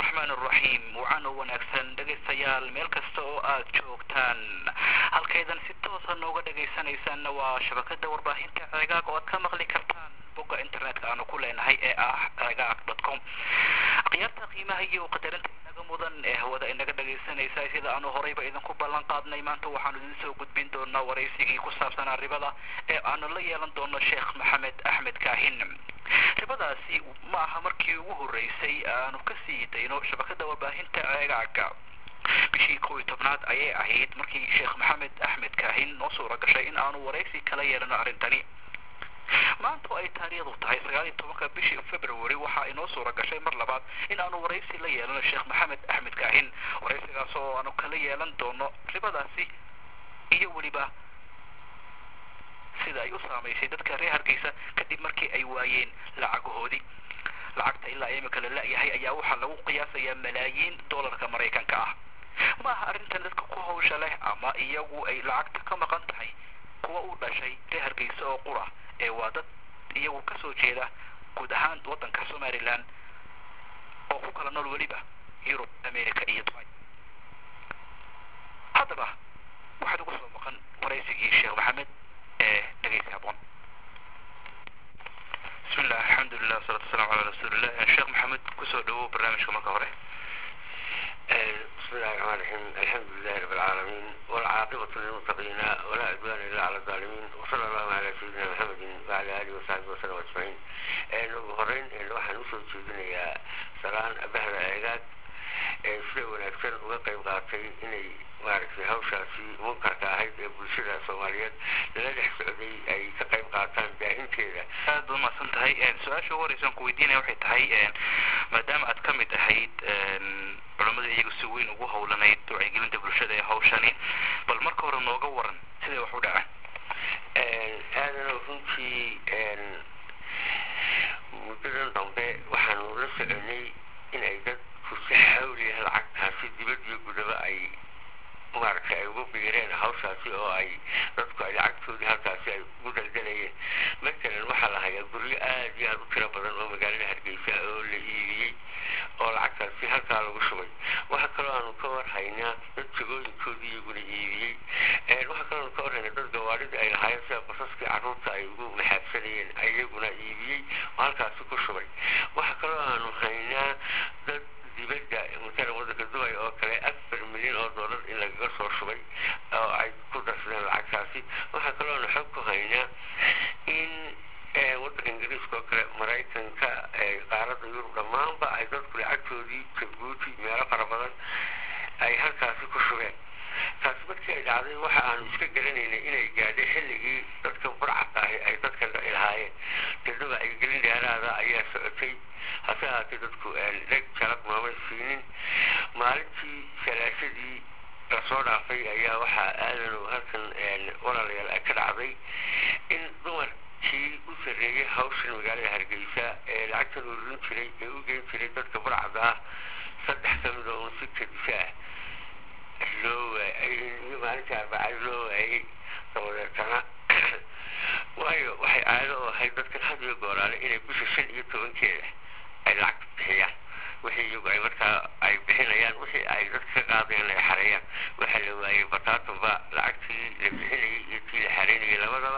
raxmaan raxiim wacaana wanaagsan dhegaystayaal meel kasta oo aad joogtaan halkaydan si toosa nooga dhegaysanaysaanna waa shabakada warbaahinta ceegaag oo aad ka maqli kartaan bogga internetka aanu ku leenahay ee ah ceegaag dot com akhyaarta qiimaha iyo qadarinta inaga mudan ee hawada inaga dhagaysanaysa sida aanu horeyba idinku ballan qaadnay maanta waxaanu idin soo gudbin doonaa waraysigii ku saabsanaa ribada ee aanu la yeelan doono sheekh maxamed axmed kaahin ribadaasi ma aha markii ugu horreysay aanu ka sii dayno shabakada warbaahinta ceegaaga bishii kow iyo tobnaad ayay ahayd markii sheekh maxamed axmed kaahin noo suura gashay in aanu waraysi kala yeelano arrintani maanta oo ay taariikhdu tahay sagaal iyo tobanka bishii february waxaa inoo suura gashay mar labaad in aanu waraysi la yeelano sheekh maxamed axmed kaahin waraysigaas oo aanu kala yeelan doono ribadaasi iyo weliba sida ay u saamaysay dadka reer hargeysa kadib markii ay waayeen lacagahoodii lacagta ilaa imika la la-yahay ayaa waxaa lagu qiyaasayaa malaayiin dollarka maraykanka ah ma aha arrintan dadka ku hawsha leh ama iyagu ay lacagta ka maqan tahay kuwa u dhashay reer hargeysa oo qura ee waa dad iyagu kasoo jeeda guud ahaan waddanka somalilan oo ku kala nool weliba yurub america iyo dubai haddaba waxaad ugu soo maqan waraysigii sheekh maxamed ee dhegeysi haboon bismi illah alxamdulilah wasalatu wasalamu calaa rasuulillah sheekh maxamed kusoo dhawow barnaamijka marka hore بسم الله الرحمن الرحيم الحمد لله رب العالمين والعاقبة للمتقين ولا عدوان إلا على الظالمين وصلى الله على سيدنا محمد وعلى آله وصحبه وسلم أجمعين ugu horeyn waxaan usoo jeedinayaa salaan bahda eegaad ee sida wanaagsan uga qayb qaatay inay maaragtay hawshaasi munkarka ahayd ee bulshada soomaaliyeed lala dhex socday ay ka qayb qaataan baahinteeda aad baad umahadsan tahay su-aasha ugu horeysa aan ku weydiinaya waxay tahay maadaama aad ka mid ahayd culamada iyagu si weyn ugu howlanayd wacyigelinta bulshada ee hawshani bal marka hore nooga waran siday wax u dhacaan aadana runtii muddadan dambe waxaanu la soconay inay dadku si xawliya lacagtaasi dibad iyo gudaba ay maaragtay ay ugu biireen hawshaasi oo ay dadku ay lacagtoodii halkaasi ay ugu daldalayeen matalan waxaa la hayaa guryo aad iyo aad u tiro badan oo magaalada hargeysa oo la iibiyey oo lacagtaasi halkaa lagu shubay waxaa kaloo aanu ka war haynaa dad jagooyinkoodii iyaguna iibiyey waxaa kaloo aanu ka war haynaa dad gawaadhida ay lahaayeen sida basaskii carruurta ay ugu maxaabsanayeen iyaguna iibiyey oo halkaasi ku shubay waxaa kaloo aanu haynaa dad dibadda matalan waddanka dubai oo kale afar milyan oo dollar in lagaga soo shubay oo ay ku darsadeen lacagtaasi waxaa kaloo aanu xog ku haynaa in waddanka ingiriiska oo kale maraykanka qaaradda yurub dhammaanba ay dadku lacagtoodii jabuuti meelo fara badan ay halkaasi ku shubeen taasi markii ay dhacday waxa aanu iska garanaynay inay gaadhay xilligii dadka burcadka ahi ay dadka ilahaayeen dadaba ay gelin dheeraada ayaa socotay hase ahaatee dadku dheg jalab maamay siinin maalintii salaashadii lasoo dhaafay ayaa waxaa aadanu halkan walaalayaal ay ka dhacday in dumarkii u sarreeyay hawshan magaalada hargeysa ee lacagtan ururin jiray ee u geyn jiray dadka burcada ah saddex ka mid oo un si kadisa ah loo waayay maalintii arbacad loo waayay dabadeetana waayo waxay caado u ahayd dadkan had iyo gooraale inay bisha shan iyo tobankeeda ay lacag bixiyaan wixii iyagu ay markaa ay bixinayaan wixii ay dadka ka qaadayaan ay xareeyaan waxaa la waayay bataatanba lacagtii la bixinayay iyo tii la xareynayay labadaba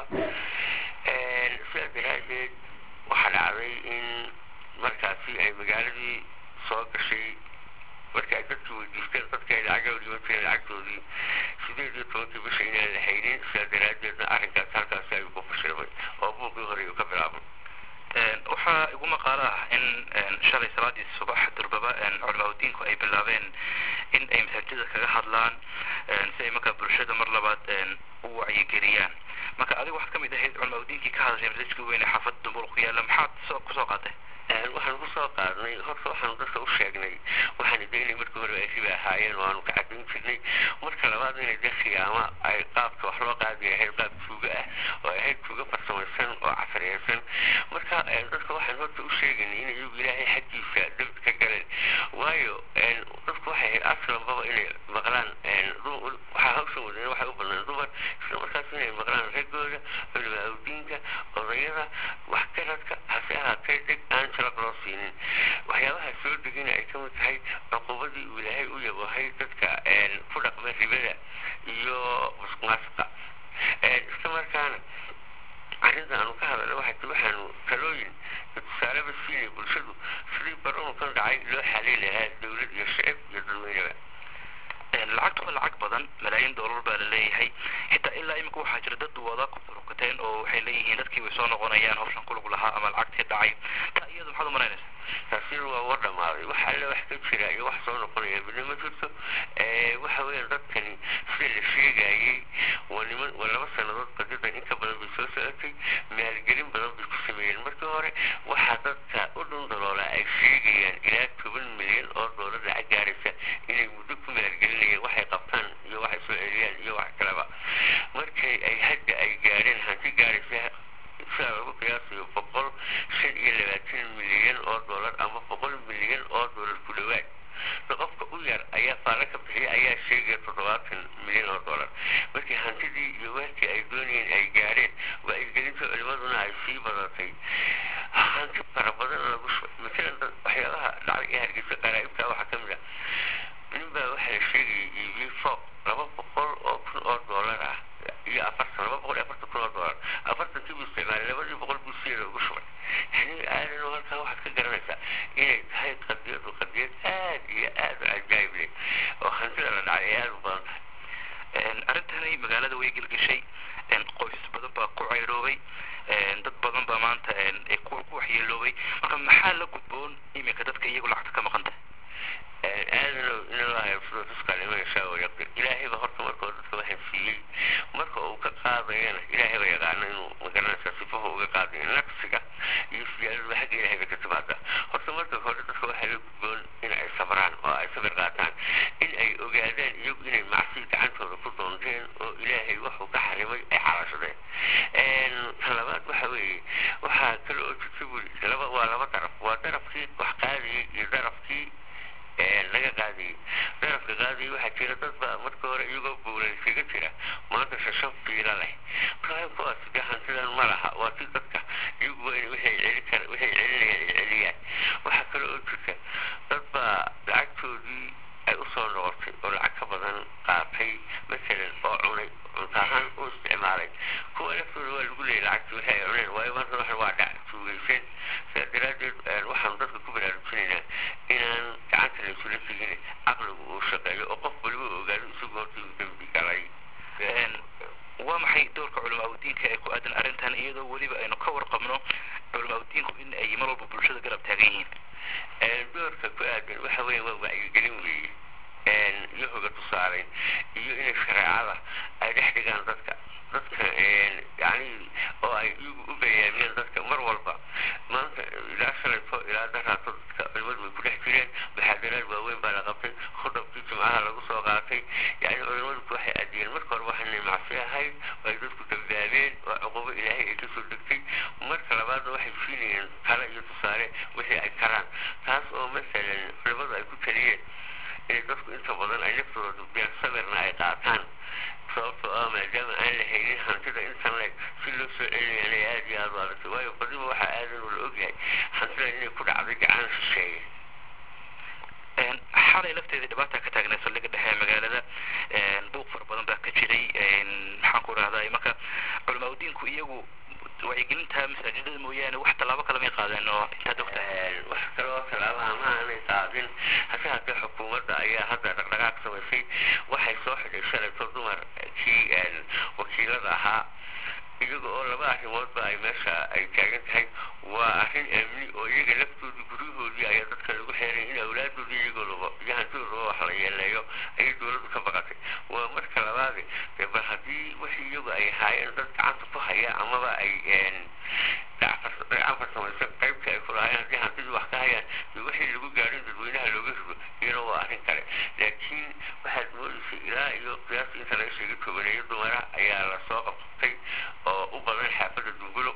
sidaa daraadeed waxaa dhacday in markaasi ay magaaladii soo gashay markii ay dadkii weydiisteen dadkii ay lacaga dhiban jireen lacagtoodii sideed iyo tobankii bisha inaan la haynin sidaa daraadeedna arrinkaas halkaasi ay ugu fashilmay oo buuqii hore uu ka bilaabay waxaa igu maqaalo ah in shalay salaadii subax durbaba culamaauddiinku ay bilaabeen in ay masaajida kaga hadlaan si ay markaa bulshada mar labaad u wacyigeliyaan marka adiga waxaad ka mid ahayd culamaauddiinkii ka hadashay masaajidka weyn ee xaafadda dumbuul ku yaalla maxaad soo kusoo qaatay waxaan kusoo qaadnay horta waxaanu dadka u sheegnay waxaanu de inay markii hore ay riba ahaayeen oo aanu ka caddayn jirnay marka labaad inay de khiyaama ay qaabka wax loo qaadi ahayd qaab tuuga ah oo ahayd tuuga farsamaysan oo casriyaysan marka dadka waxaan horta u sheegaynay in iyagu ilaahay xaggiisa dabd ka galeen waayo dadku waxay ahayd aslanbaba inay maqlaan waxaa hawshan wadana waxay u badnaan dumar isla markaas inay maqlaan raggooda culimaa awdiinka odayada waxgaradka hase ahaatee dheg aan jalaq loo siinin waxyaabaha soo degina ay ka mid tahay inay bulshadu sidii baroonkan dhacay loo xalin lahaa dowlad iyo shicib iyo dadweyneba lacagtu waa lacag badan malaayiin doolar baa la leeyahay xitaa ilaa imika waxaa jira dad wada ku furukateen oo waxay leeyihiin dadkii way soo noqonayaan hawshan kulug lahaa ama lacagtii dhacay taa iyadu maxaad umalaynaysaa taasina waa war dhamaaday wax alle wax ka jira iyo wax soo noqonaya midna ma jirto waxa weeyaan dadkani sida la sheegayey waa niman waa laba sannadood badidan in ka badan bay soo socotay maalgelin badan bay ku sameeyeen markii hore waxaa dadka u dhun daloolaa ay sheegayaan ilaa toban milyan oo doolar lacag gaaraysa inay muddo ku maalgelinayeen waxay qabtaan iyo waxay soo celiyaan iyo wax kaleba markay ay hadda ay gaadheen hanti gaaraysa sidaa lagu qiyaasayo boqol shan iyo labaatan milyan oo doolar ama boqol milyan oo doolar ku dhowaad qofka u yar ayaa faala ka bixiya ayaa sheegaya toddobaatan milyan oo doolar markii hantidii iyo weelkii ay doonayeen ay gaadheen wacyigelinta culimaduna ay sii badatay hanti fara badan lagu shubay matalan waxyaabaha dhacay ee hargeysa qaraa'ibta waxaa ka mid ah nin baa waxaa la sheegayay iibiyey fooq laba boqol oo kun oo doolar ah iyo afartan laba boqol iyo afartan kun oo doolar afartankii buu isticmaalay labadii boqol buu siyeeda ugu shubay yani aadan halkaa waxaad ka garanaysaa inay tahay qadiyadu qadiyad aad iyo aad u cajaayib leh oo hantida la dhacay ay aad u badan tahay arrintani magaalada way gelgeshay qoysas badan baa ku ceyroobay dad badan baa maanta ku waxyeeloobay marka maxaa la gudboon iminka dadka iyagu lacagta ka maqan tahay aadanow inalaa yabsudo tuskaa liman yashaa wa yaqdir ilaahayba horta markoo dadka waxaan siiyey marka uu ka qaadayana ilaahay ba yaqaano inuu magaranaysaa sifahu uga qaadayo naqsiga iyo siyaadadba xagga ilahay bay ka timaada horta marka hore dadka waxaa la gudboon in ay sabraan oo ay sabir qaataan in ay ogaadaan iyagu inay macsi gacantooda ku doonteen oo ilaahay waxuu ka xarimay ay xalashadeen talabaad waxa weeye waxaa kale oo jirta buri laba waa laba daraf waa darafkii wax qaadayay iyo darafkii laga qaadayay darafka qaadayay waxaa jira dad baa marka hore iyagoo buulaysaga jira maanta shashan fiila leh marka kuwaas de hantidan ma laha waa si dadka iyagu waa in waxay celi kara waxay celinayaan ay celiyaan waxaa kale oo jirta dad baa lacagtoodii ay usoo noqotay oo lacag ka badan qaatay masalan oo cunay cunto ahaan u isticmaalay kuwa laftooda waa lagu leeyay lacagtii waxay ay cuneen waayo maanta waxan waa dhac tuugaysan sidaa daraaddeed waxaanu dadka ku baraarujinaynaa inaan gacanta la isula tegin caqligu uu shaqeeyo oo qof waliba ogaado isagu horta uu dembi galay waa maxay doorka culamaa udiinka ee ku aadan arrintan iyadoo weliba aynu ka warqabno culamaa udiinku in ay mar walba bulshada garab taagan yihiin doorka ku aadan waxa weeye waa wacyigelin weeye iyo hoga tusaaleyn iyo inay shareecada ay dhex dhigaan dadka dadka yani oo ay iyagu u bayaamiyeen dadka mar walba maanta ilaa shalayto ilaa daraato dadka culimadu way ku dhex jireen muxaadaraad waaweyn baa la qabtay khudabkii jimcaha lagu soo qaatay yani culimadu waxay adiyeen marka hore waxaanay macsi ahayd oo ay dadku dambaabeen oo cuqubo ilaahay ay kasoo degtay marka labaadna waxay siinayeen tale iyo tusaale wixii ay karaan taas oo masalan culimadu ay ku taliyeen inay dadku inta badan ay naftooda dubdeen sabirna ay qaataan sababtoo ah maadaama aan la haynin hantida intan leeg si loo soo celinayana aad iyo aad u adagtay waayo badiba waxaa aadan ula ogyahay hantida inay ku dhacday gacan shisheeye xalay lafteeda dhibaata ka taagnay saldhigga dhexe ee magaalada buuq fara badan baa ka jiray maxaan ku rahdaa marka culamaa udiinku iyagu wacyigelinta masaajidada mooyaane wax tallaabo kale may qaadeen oo intaad ogtahay wax kale oo tallaabaha ma aanay qaadin hase haddee xukuumadda ayaa hadda dhaqdhaqaaq samaysay waxay soo xidhay shalayto dumarkii wakiilada ahaa iyaga oo laba arrimoodba ay meesha ay taagan tahay waa arrin amni oo iyaga laftoodii guryahoodii ayaa dadka lagu xeeray in awlaadoodii iyagoodaba iyo hantidoodaba wax la yeeleeyo ayay dowladdu ka baqatay waa marka labaade dee bal haddii wixii iyagu ay ahaayeen dad gacanta ku haya amaba ay gacan farsamayso qaybta ay kulahaayeen haddii hantidii wax ka hayaan iyo wixii lagu gaadhin dadweynaha looga rido iyana waa arrin kale laakiin waxaad moodaysay ilaa iyo qiyaasta inta laga sheegay tobaneeyo dumara ayaa lasoo qabtay oo u badan xaafadda dungulo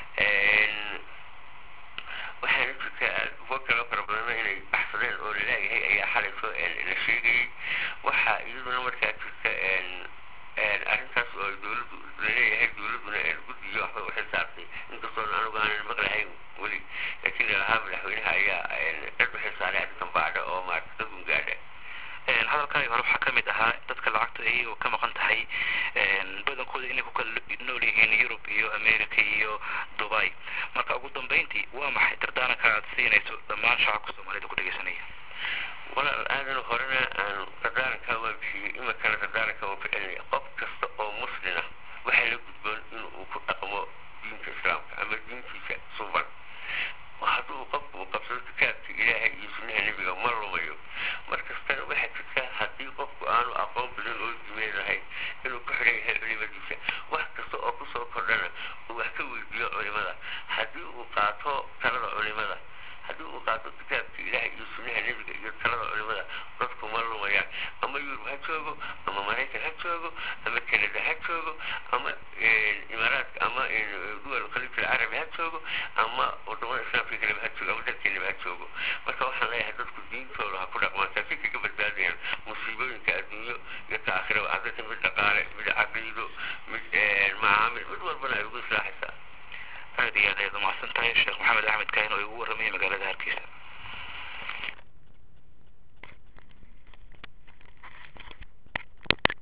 waxaana jirtaa kuwo kaloo fara badanna inay baxsadeen oo laleeyahay ayaa xalayso la sheegayay waxaa iyaduna markaa jirta arrintaas oo dowladdu laleeyahay dowladduna guddiyo waxba u xilsaartay inkastoon anigu aanan maqlahayn weli laakiin lalahaa madaxweynaha ayaa cid u xilsaaray arrintan baadha oo maarata dadun gaadha hadalkaaga hore waxaa kamid ahaa dadka lacagta iyagoo ka maqan tahay badankooda inay ku kala nool yihiin yurub iyo america iyo dubai marka ugu dambeyntii waa maxay dardaaranka aad siinayso dhammaan shacabka soomaalida ku dhegeysanaya walaal aadan horena aan dardaarankaa waan bixiyey iminkana dardaaranka waan ku celinaya qof kasta oo muslin ah waxaa la gudboon inuu ku dhaqmo diinta islaamka ama diintiisa suban hadduu qofku uu qabsado kitaabka ilaahay iyo sunnaha nebiga ma lumayo markastana waxaa jirta haddii qofku aanu aqoon badan oo dimeed lahayn inuu ku xidhan yahay culimadiisa wax kasta oo kusoo kordhana uu wax ka weydiiyo culimada haddii uu qaato talada culimada haddii uu qaato kitaabka ilaahay iyo sunnaha nebiga iyo talada culimada dadku ma lumayaan ama yurub ha joogo ama maraykan ha joogo ama kanada ha joogo ama imaaraadka ama duwal khaliij alcarabi ha joogo ama wadamada islaamka kaleba ha joogo ama dalkeenaba ha joogo marka waxaan leeyahay dadku diintooda ha ku dhaqmaan taasi kaga badbaadayaan musiibooyinka adduunyo iyo ta aakhiraba haddata mid dhaqaale mid caqiido mid macaamil mid walbana ay ugu islaaxaysaa aad iyo aad ayaad umahadsan tahay sheekh maxamed axmed kaahin oo